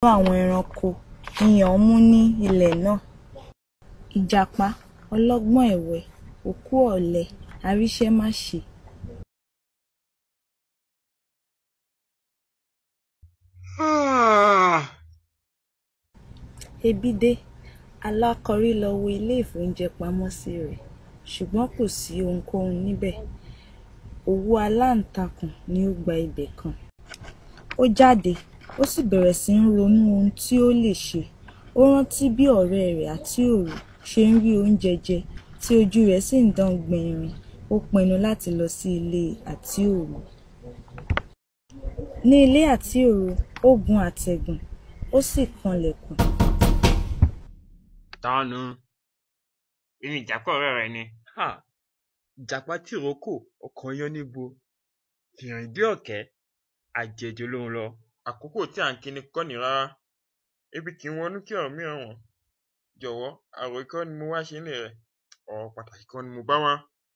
àwọn ẹranko iyàn mú ní ilẹ̀ náà ìjàpá ọlọ́gbọ́n ẹ̀wẹ́ òkú ọ̀lẹ aríṣẹ́máṣe ebi dé alákọ̀rí lọ wo ilé ìfóúnjẹpamọ́sí rẹ̀ ṣùgbọ́n kò sí ohunkóhun níbẹ̀ òwú aláǹtakùn ni ó gba ibẹ̀ kan ó jáde ó sì bẹ̀rẹ̀ sí í ronú ohun tí ó lè ṣe ó rántí bí ọ̀rẹ́ rẹ̀ àtíòrò ṣe ń rí oúnjẹ jẹ tí ojú rẹ̀ sì ń dán gbinrin ó pinnu láti lọ sí ilé àtíòrò ní ilé àtíòrò ó gun àtẹ̀gùn ó sì kanlẹ̀kùn tánu èmi ìjàpá ọ̀rẹ́ rẹ ni Ha! Ìjàpá tìrókò ọkàn yán níbo fìrìn dé ọ̀kẹ́ àjẹjọ lòun lọ. àkókò tí à ń kíni kọ́ ni rárá ebi kì í wọnú kí ọ̀rọ̀ mìíràn wọ̀n jọ̀wọ́ àròyé kọ́ ni mo wá ṣe nílé rẹ̀ ọ̀rọ̀ pàtàkì kan ni mo bá wá.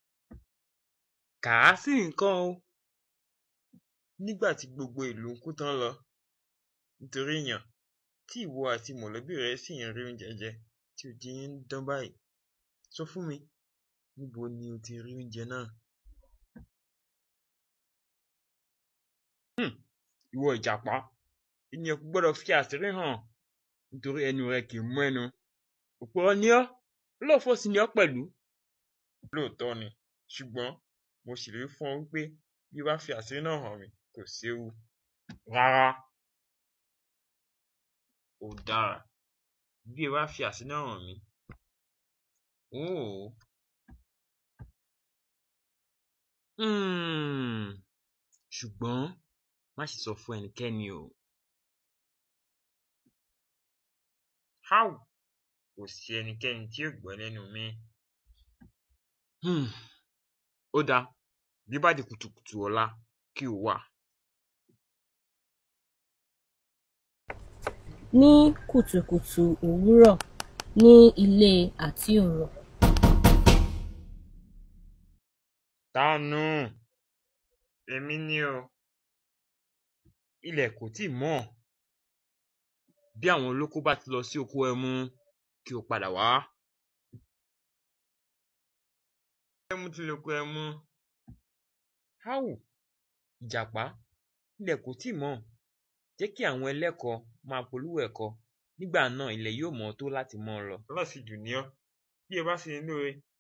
Kà á sí nǹkan o. nígbà tí gbogbo ìlú ń kú tán lọ nítorí ìyàn tí ìwọ àti mọ̀lẹ́bí rẹ sì ń rí oúnjẹ jẹ tí ojú yín ń dán báyìí sọ fún mi níbo ni o ti rí oúnjẹ náà. Hmm, Ìwọ ìjàpá ènìyàn kò gbọ́dọ̀ fi àṣírí hàn nítorí ẹnu rẹ kì í mú ẹnu. Òpùrọ́ ni ọ́ olóòfó sì ni ọ́ pẹ̀lú. lóòótọ́ ni ṣùgbọ́n mo ṣèlérí fún ọ wípé bí o bá fi àṣírí náà hàn mí kò séwu Rárá ó dára bí o bá fi àṣírí náà hàn mí óò Hmm, ṣùgbọ́n má ṣe sọ fún ẹnikẹ́ni o. háù kò sí ẹnikẹ́ni tí yóò gbọ́ lẹ́nu mi Hmm, Ó dáa bí ó bá di kùtùkùtù ọ̀la kí o wá. ní kùtùkùtù òwúrọ̀ ní ilé àtíòrò tánu èmi ni o Ilẹ̀ kò tíì mọ́ bí àwọn olóko bá ti lọ sí oko ẹmu kí o padà wá. ẹmu ti lè kó ẹmu Háù ìjàpá ilẹ̀ kò tíì mọ́ jẹ́ kí àwọn ẹlẹ́kọ máa polówó ẹ̀kọ nígbà náà ilẹ̀ yóò mọ́ tó láti mọ́ ọ lọ. aláṣejù ni ọ́ bí o bá ṣe ní lóore